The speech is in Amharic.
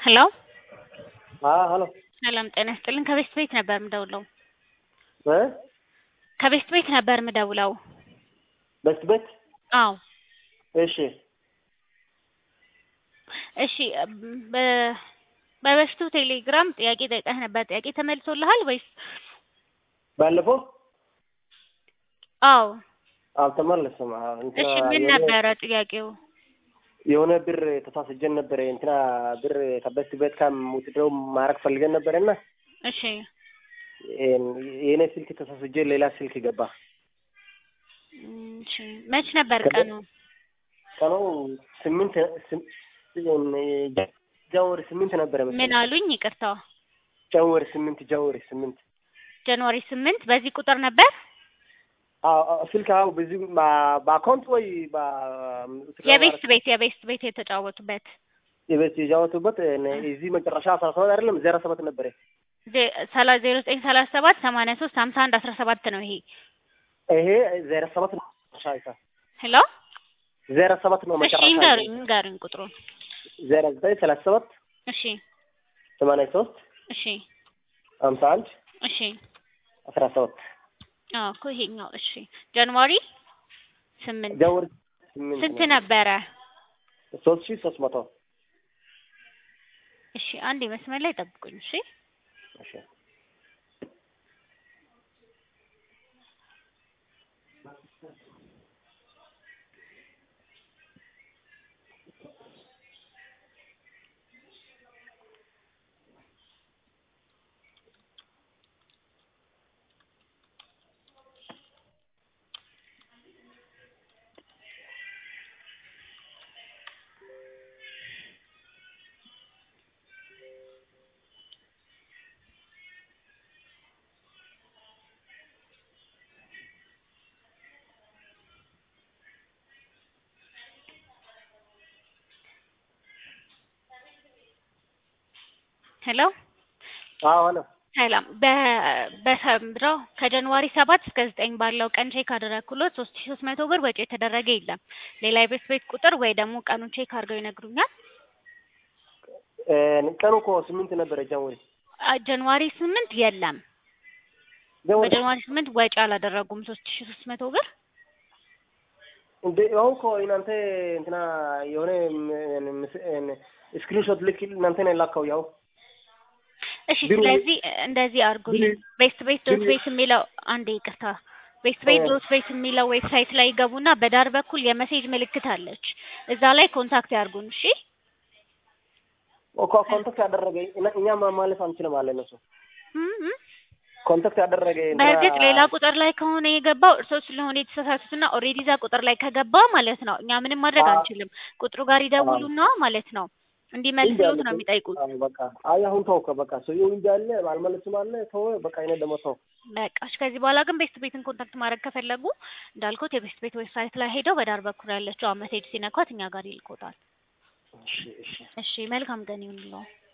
ሄሎ ሄሎ ሰላም ጤና ይስጥልኝ። ከቤስት ቤት ነበር ምደውለው። እ ከቤስት ቤት ነበር ምደውለው። በስት ቤት አዎ እሺ እሺ በ- በበፊቱ ቴሌግራም ጥያቄ ጠይቀህ ነበር። ጥያቄ ተመልሶልሃል ወይስ? ባለፈው አዎ አልተመለሰም። አዎ፣ እንትና እሺ ምን የሆነ- ነበረ ጥያቄው? የሆነ ብር ተሳስጀን ነበረ እንትና ብር ከበስት ቤት ከምውትደው ማድረግ ፈልገን ነበረና እሺ የእኔ ስልክ ተሳስጀ ሌላ ስልክ ገባ። እሺ መች ነበር ከበ- ቀኑ? ቀኑ ስምንት ስም- ጃንዋሪ ስምንት ነበረ ምን መሰለኝ። አሉኝ? ይቅርታ ጃንዋሪ ስምንት ጃንዋሪ ስምንት ጃንዋሪ ስምንት በዚህ ቁጥር ነበር? አዎ፣ አዎ፣ ስልክ አዎ፣ በዚህ በ- በአካውንት ወይ በ- የቤስት ቤት የቤስት ቤት የተጫወቱበት የቤት የጃወቱበት እዚህ መጨረሻ አስራ ሰባት አይደለም ዜሮ ሰባት ነበረ። ዜ- ሰላ- ዜሮ ዘጠኝ ሰላሳ ሰባት ሰማንያ ሶስት ሀምሳ አንድ አስራ ሰባት ነው ይሄ። ይሄ ዜሮ ሰባት ነው መጨረሻ ይሳ ሄሎ ዜሮ ሰባት ነው እሺ መጨረሻ ይንገሩኝ ይንገሩኝ ቁጥሩን። ዜሮ ዘጠኝ ሰላሳ ሰባት እሺ ሰማንያ ሶስት እሺ ሀምሳ አንድ እሺ አስራ ሰባት አዎ እኮ ይሄኛው እሺ ጃንዋሪ ስምንት ጃንዋሪ ስምንት ስንት ነው። ነበረ? ሶስት ሺህ ሶስት መቶ እሺ አንድ መስመር ላይ ጠብቁኝ። እሺ እሺ ሄሎ አዎ ሄሎ ሰላም በ- በሰምረው ከጃንዋሪ ሰባት እስከ ዘጠኝ ባለው ቀን ቼክ አደረግኩሎት ሶስት ሺ ሶስት መቶ ብር ወጪ የተደረገ የለም። ሌላ የቤት ቤት ቁጥር ወይ ደግሞ ቀኑን ቼክ አድርገው ይነግሩኛል። እ፣ ቀኑ እኮ ስምንት ነበረ ጃንዋሪ አ- ጃንዋሪ ስምንት የለም። ጃንዋሪ በጃንዋሪ ስምንት ወጪ አላደረጉም ሶስት ሺ ሶስት መቶ ብር እንደ አሁን እኮ እናንተ እንትና የሆነ ስክሪንሾት ልክ እናንተ ነው የላከው ያው እሺ ቢሮ- ስለዚህ እንደዚህ አድርጉልኝ። ቢሮ- ቤስት ቤት ዶት ቢሮ- ቤት የሚለው አንዴ ይቅርታ፣ ቤስት ቤት እ። ዶት ቤት የሚለው ዌብሳይት ላይ ይገቡና በዳር በኩል የመሴጅ ምልክት አለች። እዛ ላይ ኮንታክት ያርጉን። እሺ እኮ ኮንታክት ያደረገ እኛ- እኛ ማ- ማለፍ አንችልም አለ እነሱ እም እም። ኮንታክት ያደረገ እንትና- በእርግጥ ሌላ ቁጥር ላይ ከሆነ የገባው እርስዎ ስለሆነ የተሳሳቱትና ኦልሬዲ እዛ ቁጥር ላይ ከገባ ማለት ነው እኛ ምንም ማድረግ አዎ። አንችልም። ቁጥሩ ጋር ይደውሉና ማለት ነው እንዲመልስሎት ነው የሚጠይቁት። አዎ፣ በቃ አይ አሁን ተውከ በቃ ሰውዬው እንጂ አለ አልመለስም አለ ተው በቃ እኔ ደግሞ ተው በቃ እሺ፣ ከዚህ በኋላ ግን ቤስት ቤትን ኮንታክት ማድረግ ከፈለጉ እንዳልኩት የቤስት ቤት ዌብሳይት ላይ ሄደው በዳር በኩል ያለችው ሜሴጅ ሲነኳት እኛ ጋር ይልኮታል። እሺ እሺ እሺ፣ መልካም ቀን ይሁንልዎ።